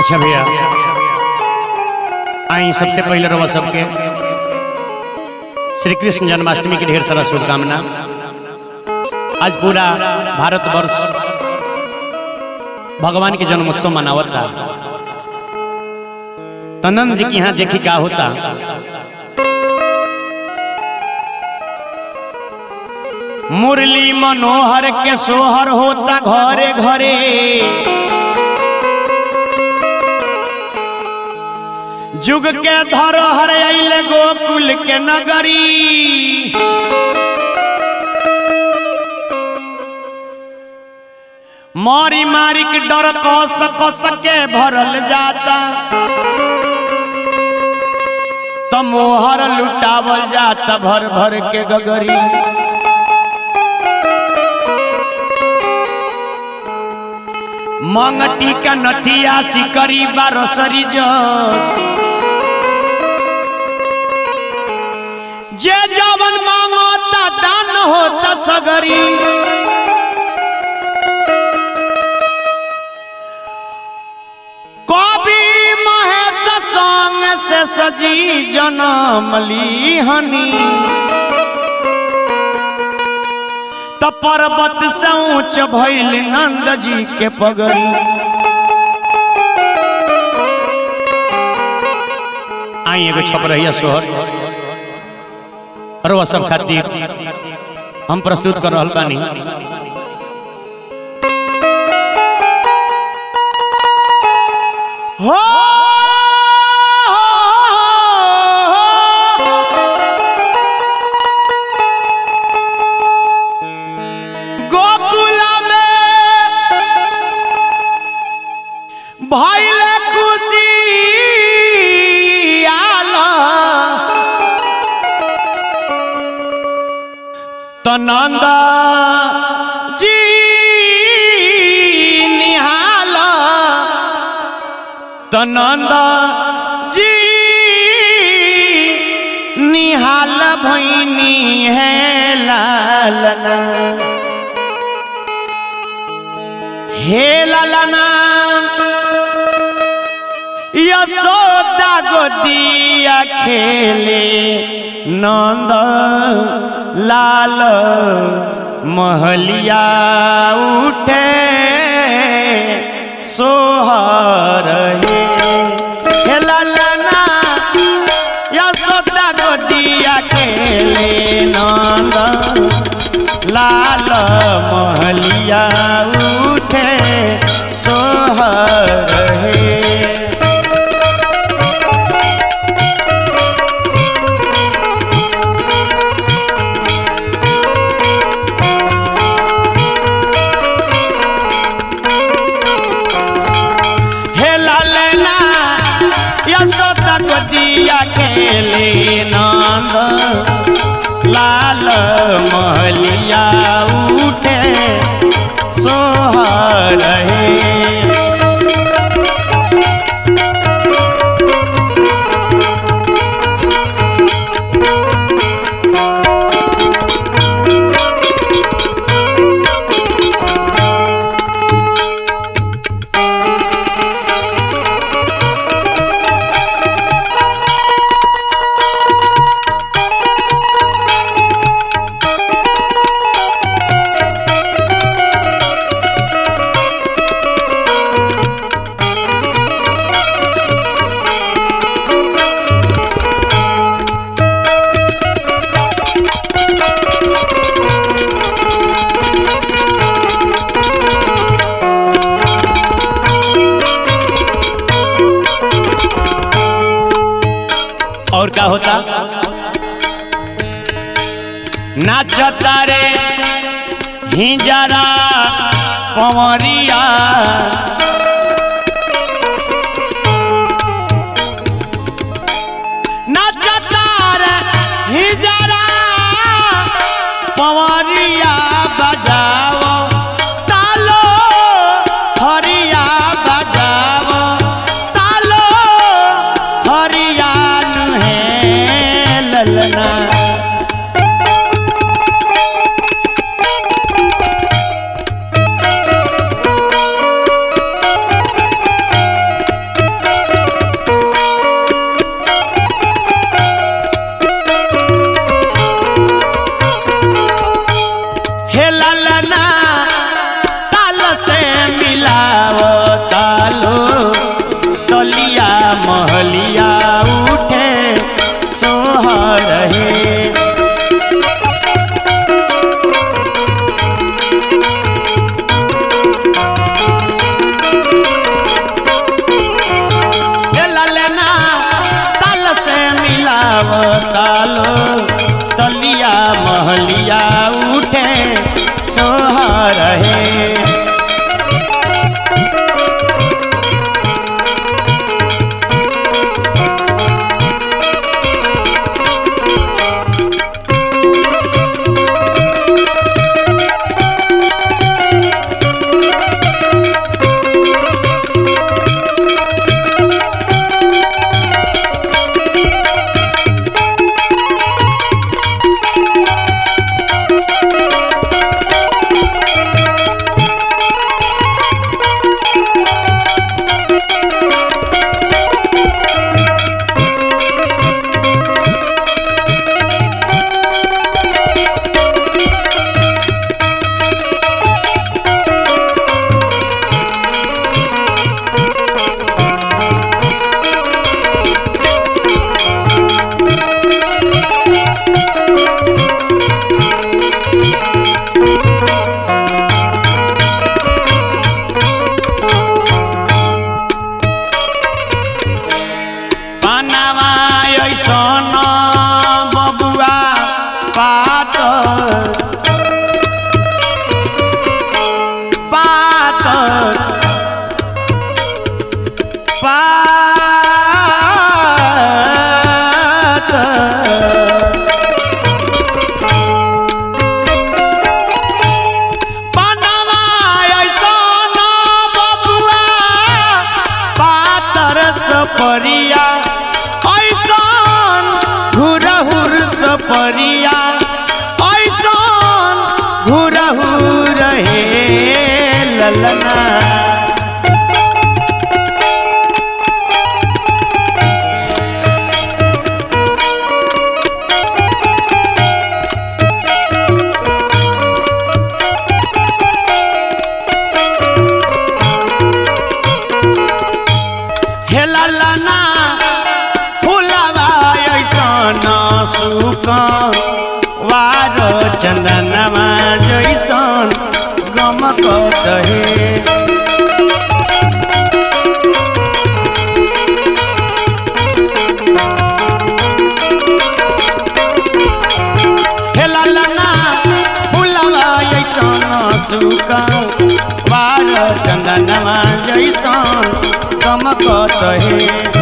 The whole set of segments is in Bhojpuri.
अच्छा भैया आई सबसे पहले रवा सबके श्री कृष्ण जन्माष्टमी की ढेर सारा शुभकामना आज पूरा भारतवर्ष भगवान के जन्मोत्सव मनावता तनंद जी के यहाँ देखी क्या होता मुरली मनोहर के सोहर होता घरे घरे जुग के धरोहर अइले गोकुल के नगरी मारी मारी के डर कस कस के भरल जाता तो मोहर लुटावल जाता भर भर के गगरी मंगटी का नथिया सिकरी बारसरी जस जे जवन मांगता दान होता सगरी कवि महेश संग से सजी जनम लीहनी त पर्वत से ऊंच भइल नंद जी के पगड़ी आई एगो छप रही सोहर और वह सब खातिर हम प्रस्तुत कर रहल बानी हो गोकुला में भइले खुशी आला त नंदा जी निहाला त नंदा जी निहाल भैनी है लालना हे लालना यशोदा गोदिया खेले नंद लाल महलिया उठे सोहर हे हे लालना यशोदा गोदिया खेले नंद लाल महलिया उठे सोहर हे हे लालना यशोदा गोदिया खेले नंद लाल महलिया उठे सोहर हे और क्या होता नाचता रे हिजरा पवरिया नाचता रे हिजरा पवरिया बजाओ तालो हरिया बजाओ तालो हरिया है ललना महलिया उठे सोहर हे हे ललना ताल से मिलाव तालो तलिया महलिया उठे सोहर हे पानामा ऐसन बबुआ पात पात पात पानामा ऐसन बबुआ पातर सपरिया ऐसन घुरहुर सपरिया ऐसन घुरहुर हे ललना हे ललना फुलवा ऐसन सुक वार चंदनमा जैसन गमकत हे हे ललना फुलवा ऐसन सुक वार चंदनमा जैसन गमकत हे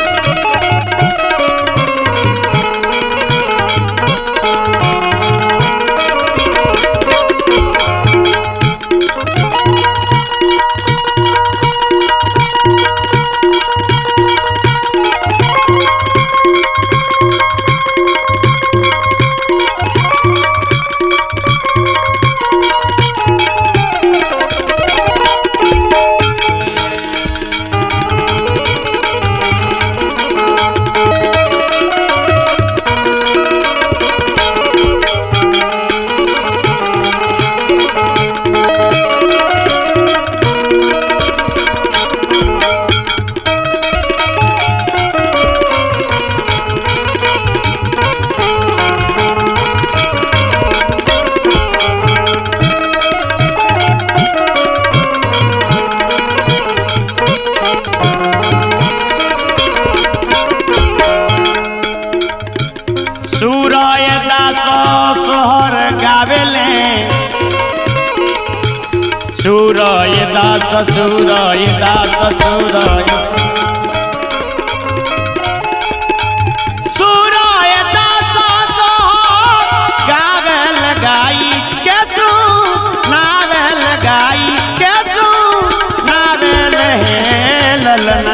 सूरय दास सोहर गावेले सूरय दास सूरय दास सूरय सूरय दास सोहर गावेल गाई के नावेल गाई के नावेल हे ललना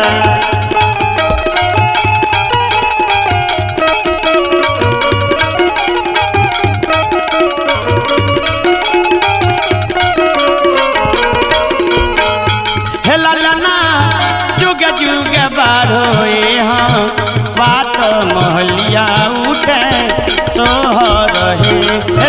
हे ललना जुग जुग बारोए हाँ बात महलिया उठे सोहर हे